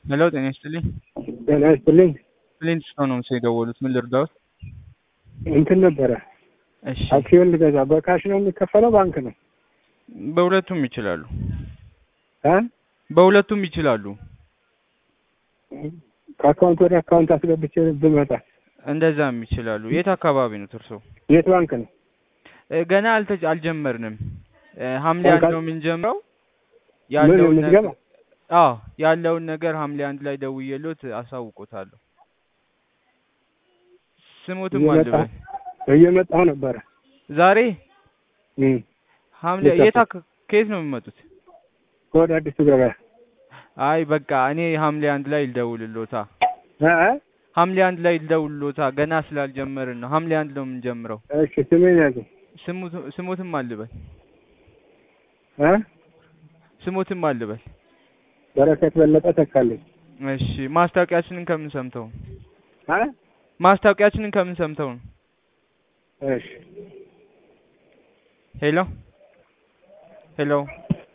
ሄሎ ጤና ይስጥልኝ። ጤና ይስጥልኝ። ፕሌን ስቶን ነው የደወሉት። ምን ልርዳዎት? እንትን ነበረ እሺ፣ አክሲዮን ልገዛ በካሽ ነው የሚከፈለው ባንክ ነው በሁለቱም ይችላሉ። እ በሁለቱም ይችላሉ። ከአካውንት ወደ አካውንት አስገብቼ ብመጣ እንደዛም ይችላሉ። የት አካባቢ ነው እርሶ? የት ባንክ ነው? እ ገና አልተ አልጀመርንም። እ ሐምሌ ባንክ አንድ አል- ነው የምንጀምረው። ምን ያለውን ነገር ምዝገባ? አዎ ያለውን ነገር ሐምሌ አንድ ላይ ደውዬሎት አሳውቆታለሁ። ስሙትም እየመጣ- አልበል እየመጣሁ ነበረ ዛሬ እም፣ ሐምሌ የት የት አካ- ከየት ነው የሚመጡት? ከወደ አዲሱ ገበያ አይ በቃ እኔ ሐምሌ አንድ ላይ ልደውልሎታ። እ እ? ሐምሌ አንድ ላይ ልደውልሎታ። ገና ስላልጀመርን ነው። ሐምሌ አንድ ነው የምንጀምረው። እሺ ስሜን ያዙ ስሙት- ስሙትም አልበል እ ስሙትም አልበል። በረከት በለጠ ተካልኝ እሺ ማስታወቂያችንን ከምን ሰምተው ነው? እ ማስታወቂያችንን ከምን ሰምተው ነው? እሺ ሄሎ ሄሎ